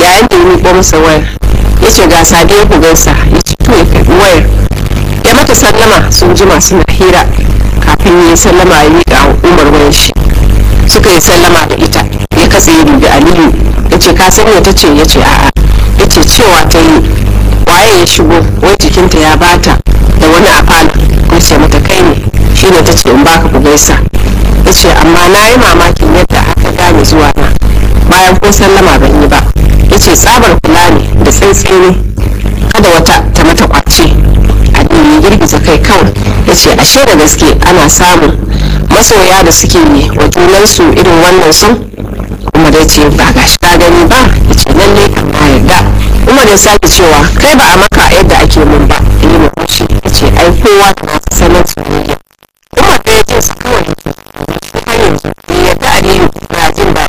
yayin da ya miƙo masa wayar ya ce ga sadiya ku gaisa ya ce to ya karɓi wayar ya mata sallama sun jima suna hira kafin ya yi sallama ya miƙa wa umar wayar shi suka yi sallama da ita ya katse ya dubi aliyu ya ce ka sanya ta ce ya ce a'a ya ce cewa ta yi waye ya shigo wai jikinta ya bata da wani a falo ya ce mata kai ne shi ne ta ce in baka ku gaisa ya ce amma na yi mamakin yadda aka gane zuwa na bayan ko sallama ban yi ba ya ce tsabar kula ne da tsantsini kada wata ta mata kwace aliyu ya girgiza kai kawai ya ce ashe da gaske ana samun masoya da suke yi wa junansu irin wannan sun umar ya ce ba ga shi ka gani ba ya ce lalle kan na yarda umar ya sake cewa kai ba a maka yadda ake mun ba yi murmushi ya ce ai kowa da nasa sanin